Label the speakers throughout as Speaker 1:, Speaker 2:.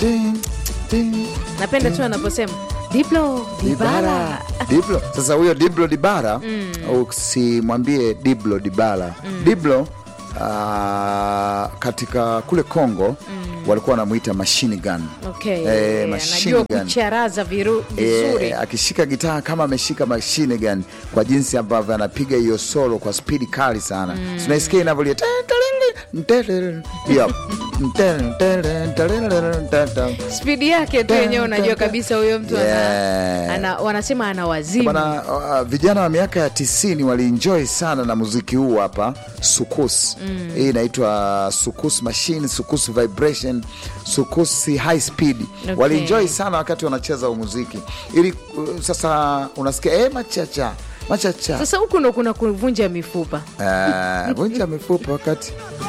Speaker 1: Ting, ting.
Speaker 2: napenda tu anaposema diplo dibala
Speaker 1: Dibala. Diblo. Sasa huyo Diblo Dibara usimwambie Diblo Dibala. Diblo ah, katika kule Kongo walikuwa wanamwita machine gun.
Speaker 2: okay.
Speaker 1: Eh, machine
Speaker 2: anajua
Speaker 1: gun.
Speaker 2: kucharaza viru- vizuri
Speaker 1: E, akishika gitaa kama ameshika machine gun kwa jinsi ambavyo anapiga hiyo solo kwa spidi kali sana mm. Tunaisikia inavyolia Yep.
Speaker 2: spidi yake tu yenyewe unajua kabisa huyo mtu ana,
Speaker 1: Yeah.
Speaker 2: ana, wanasema ana wazimu
Speaker 1: Bana, uh, vijana wa miaka ya tisini walienjoy sana na muziki huu hapa sukus hii inaitwa sukus machine sukus vibration sukus high speed
Speaker 2: Okay.
Speaker 1: walienjoy sana wakati wanacheza huu muziki ili uh, sasa unasikia eh, machacha machacha
Speaker 2: sasa huku ndo kuna kuvunja mifupa
Speaker 1: Eh, vunja mifupa wakati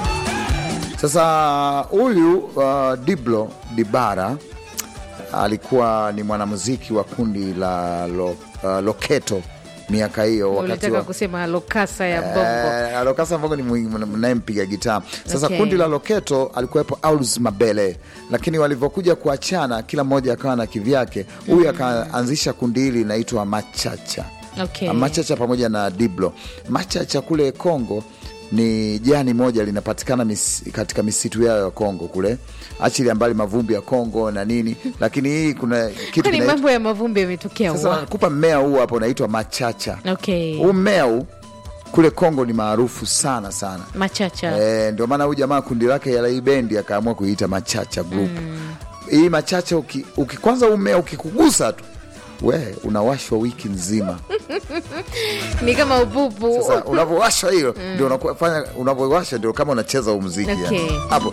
Speaker 1: sasa huyu uh, Diblo Dibara alikuwa ni mwanamuziki wa kundi la lo, uh, Loketo miaka hiyo wakati
Speaker 2: ulitaka
Speaker 1: wa
Speaker 2: kusema lokasa ya bongo
Speaker 1: Eh, Alokasa Mbongo ni mwi- mnayempiga gitaa. Sasa
Speaker 2: Okay.
Speaker 1: kundi la Loketo alikuwepo Aulus Mabele, lakini walivyokuja kuachana, kila mmoja akawa na kivyake. Huyu akaanzisha kundi hili linaitwa Machacha.
Speaker 2: Okay.
Speaker 1: Machacha pamoja na Diblo. Machacha kule Kongo ni jani moja linapatikana mis, katika misitu yao ya Kongo kule, achili mbali mavumbi ya Kongo na nini, lakini hii kuna kitu
Speaker 2: kwani
Speaker 1: kinaitwa-
Speaker 2: mambo ya mavumbi yametokea
Speaker 1: sasa
Speaker 2: wapi?
Speaker 1: nakupa mmea huu hapo unaitwa machacha.
Speaker 2: okay.
Speaker 1: Huu mmea huu kule Kongo ni maarufu sana sana.
Speaker 2: machacha
Speaker 1: E, ndio maana huyu jamaa kundi lake ya hii bendi akaamua kuiita Machacha Group. Hii Machacha uki, uki, kwanza huu mmea ukikugusa tu we unawashwa wiki nzima.
Speaker 2: ni kama upupu
Speaker 1: Sasa unavyowashwa hiyo ndio unafanya unavyowasha ndio kama unacheza huu muziki
Speaker 2: Okay.
Speaker 1: yani. Hapo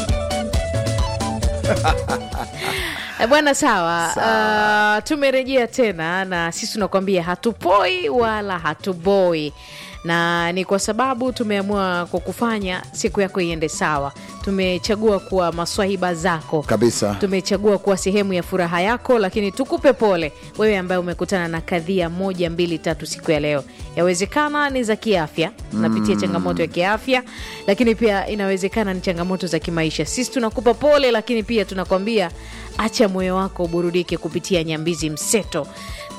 Speaker 2: Eh, bwana sawa, Uh, tumerejea tena na sisi tunakwambia hatupoi wala hatuboi na ni kwa sababu tumeamua kwa kufanya siku yako iende sawa tumechagua kuwa maswahiba zako
Speaker 1: kabisa.
Speaker 2: tumechagua kuwa sehemu ya furaha yako lakini tukupe pole wewe ambaye umekutana na kadhia moja mbili tatu siku ya leo yawezekana ni za kiafya unapitia changamoto ya kiafya lakini pia inawezekana ni changamoto za kimaisha sisi tunakupa pole lakini pia tunakwambia acha moyo wako uburudike kupitia nyambizi mseto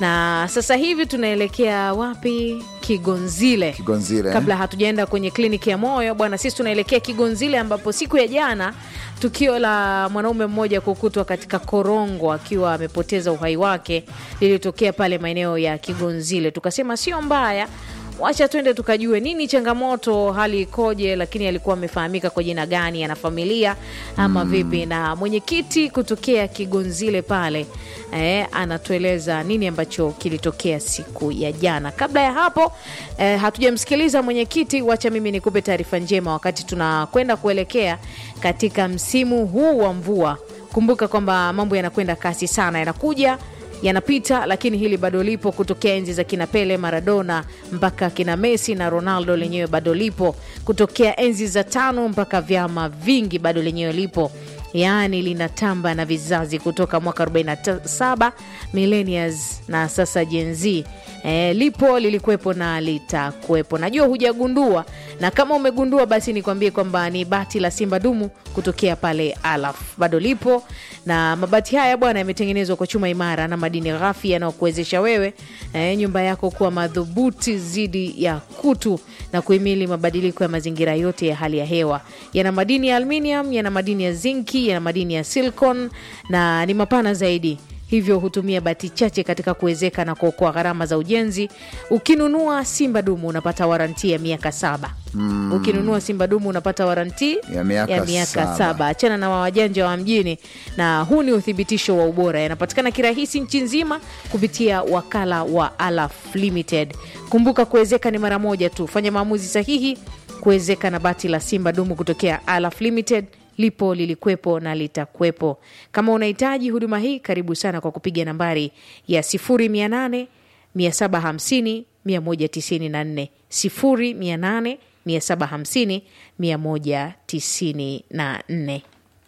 Speaker 2: na sasa hivi tunaelekea wapi kigonzile
Speaker 1: Kigonzile, eh?
Speaker 2: kabla hatujaenda kwenye kliniki ya moyo bwana sisi tunaelekea kigonzile ambapo siku ya jana tukio la mwanaume mmoja kukutwa katika korongo akiwa amepoteza uhai wake lilitokea pale maeneo ya kigonzile tukasema sio mbaya wacha twende tukajue nini changamoto hali ikoje lakini alikuwa amefahamika kwa jina gani ana familia ama vipi na mwenyekiti kutokea kigonzile pale eh, anatueleza nini ambacho kilitokea siku ya jana kabla ya hapo eh, hatujamsikiliza mwenyekiti wacha mimi nikupe taarifa njema wakati tunakwenda kuelekea katika msimu huu wa mvua kumbuka kwamba mambo yanakwenda kasi sana yanakuja yanapita lakini hili bado lipo kutokea enzi za kina pele maradona mpaka kina messi na ronaldo lenyewe bado lipo kutokea enzi za tano mpaka vyama vingi bado lenyewe lipo yaani linatamba na vizazi kutoka mwaka 47 millennials na sasa Gen Z. E, lipo lilikuwepo na litakuwepo. Najua hujagundua, na kama umegundua basi nikwambie kwamba ni bati la Simba dumu kutokea pale Alaf bado lipo, na mabati haya bwana yametengenezwa kwa chuma imara na madini ghafi yanayokuwezesha wewe e, nyumba yako kuwa madhubuti dhidi ya kutu na kuhimili mabadiliko ya mazingira yote ya hali ya hewa. Yana madini ya aluminium, yana madini ya zinki, yana madini ya silicon na ni mapana zaidi hivyo hutumia bati chache katika kuwezeka na kuokoa gharama za ujenzi. Ukinunua Simba Dumu unapata waranti ya miaka saba. Mm. Ukinunua Simba Dumu unapata waranti
Speaker 1: Ya miaka
Speaker 2: saba.
Speaker 1: saba.
Speaker 2: Achana na wajanja wa mjini, na huu ni uthibitisho wa ubora. Yanapatikana kirahisi nchi nzima kupitia wakala wa Alaf Limited. Kumbuka kuwezeka ni mara moja tu. Fanya maamuzi sahihi kuwezeka na bati la Simba Dumu kutokea Alaf Limited lipo lilikuwepo na litakuwepo. Kama unahitaji huduma hii, karibu sana kwa kupiga nambari ya 0800 750 194 0800 750 194.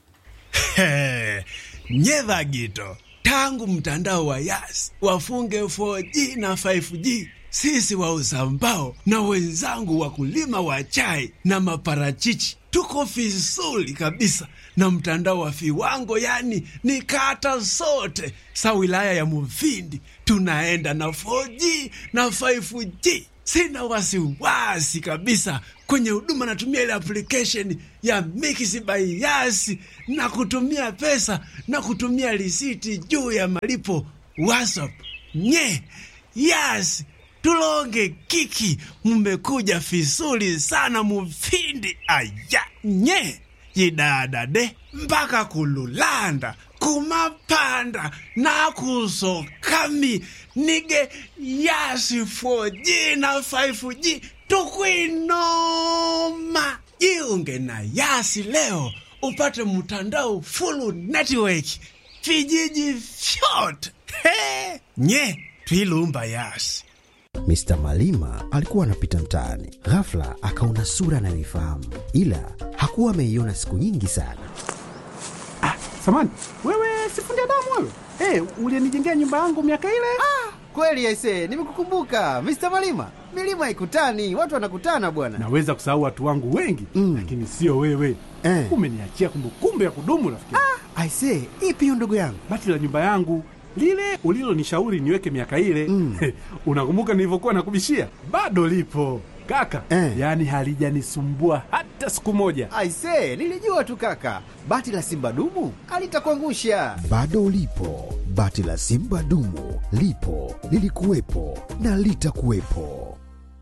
Speaker 3: nyedha gito tangu mtandao wa yas wafunge 4G na 5G sisi wauza mbao na wenzangu wakulima wa chai na maparachichi tuko vizuri kabisa na mtandao wa viwango, yani ni kata zote sa wilaya ya Mufindi tunaenda na 4G na 5G. Sina wasiwasi kabisa kwenye huduma, natumia ile application ya Mix by Yas na kutumia pesa na kutumia risiti juu ya malipo WhatsApp. Nye Yas tulonge kiki, mmekuja vizuri sana Mufindi. Aya nye yidadade mpaka kululanda kumapanda nakusokami nige yasi 4G na 5G tukwinoma. Jiunge na Yasi leo upate mtandao full network vijiji vyote. He, nye twilumba Yasi.
Speaker 4: Mr. Malima alikuwa anapita mtaani, ghafla akaona sura anayoifahamu, ila hakuwa ameiona siku nyingi sana.
Speaker 5: Ah, samani wewe, sifundi damu wewe. Hey, ulienijengea nyumba yangu miaka ile.
Speaker 6: Ah, kweli aisee, nimekukumbuka Mr. Malima. Milima haikutani, watu wanakutana bwana.
Speaker 5: Naweza kusahau watu wangu wengi
Speaker 6: Mm.
Speaker 5: lakini sio wewe
Speaker 6: Eh.
Speaker 5: umeniachia kumbukumbu ya kudumu rafiki.
Speaker 6: Ah, aisee, ipi hiyo ndugu yangu?
Speaker 5: Bati la nyumba yangu lile ulilonishauri niweke miaka ile
Speaker 6: Mm.
Speaker 5: unakumbuka nilivyokuwa nakubishia? Bado lipo kaka
Speaker 6: Eh.
Speaker 5: yaani halijanisumbua hata siku moja.
Speaker 6: Aisee, nilijua tu kaka, bati la simba dumu alitakuangusha.
Speaker 4: Bado lipo bati la Simba dumu, lipo lilikuwepo na litakuwepo.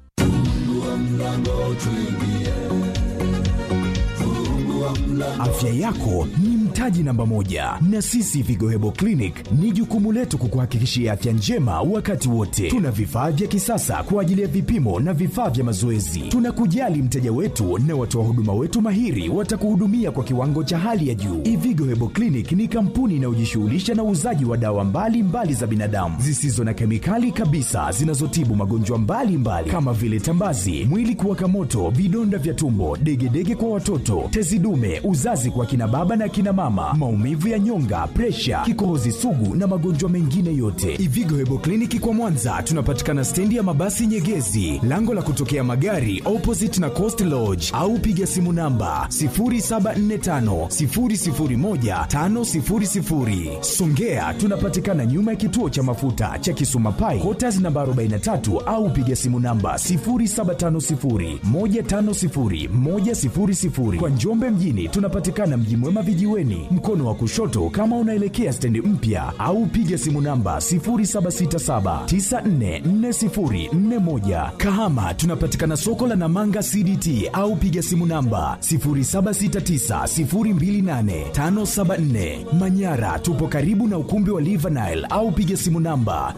Speaker 7: Afya yako ni mtaji namba moja, na sisi Vigo Hebo Clinic ni jukumu letu kukuhakikishia afya njema wakati wote. Tuna vifaa vya kisasa kwa ajili ya vipimo na vifaa vya mazoezi. Tunakujali mteja wetu na watoa huduma wetu mahiri watakuhudumia kwa kiwango cha hali ya juu. Ivigo Hebo Clinic ni kampuni inayojishughulisha na uuzaji wa dawa mbalimbali mbali za binadamu zisizo na kemikali kabisa zinazotibu magonjwa mbalimbali mbali, kama vile tambazi, mwili kuwaka moto, vidonda vya tumbo, degedege kwa watoto, tezi dume, uzazi kwa kina baba na kina mama, maumivu ya nyonga, presha, kikohozi sugu na magonjwa mengine yote. Ivigo Hebo Kliniki kwa Mwanza tunapatikana stendi ya mabasi Nyegezi, lango la kutokea magari opposite na Coast Lodge, au piga simu namba 0745 001 500. Songea tunapatikana nyuma ya kituo cha mafuta cha Kisuma Pai, Quarters namba 43 au piga simu namba 0750 150 100. Kwa Njombe mjini tunapatikana Mji Mwema vijiweni, mkono wa kushoto kama unaelekea stendi mpya, au piga simu namba 0767944041. Kahama tunapatikana soko la Namanga CDT au piga simu namba 0769028574. Manyara tupo karibu na ukumbi wa Livanile au piga simu namba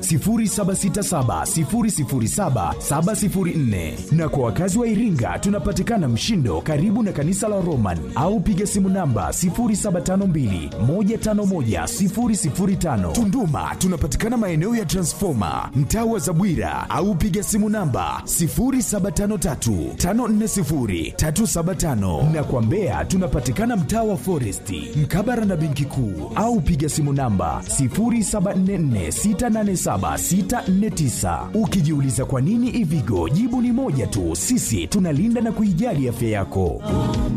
Speaker 7: 0767007704. Na kwa wakazi wa Iringa tunapatikana Mshindo karibu na kanisa la Roman au piga simu namba 0752151005. Tunduma tunapatikana maeneo ya Transformer mtaa wa Zabwira au piga simu namba 0753540375 na kwa Mbeya tunapatikana mtaa wa Foresti mkabara na benki kuu au piga simu namba 0744687649. Ukijiuliza kwa nini Ivigo, jibu ni moja tu, sisi tunalinda na kuijali afya yako.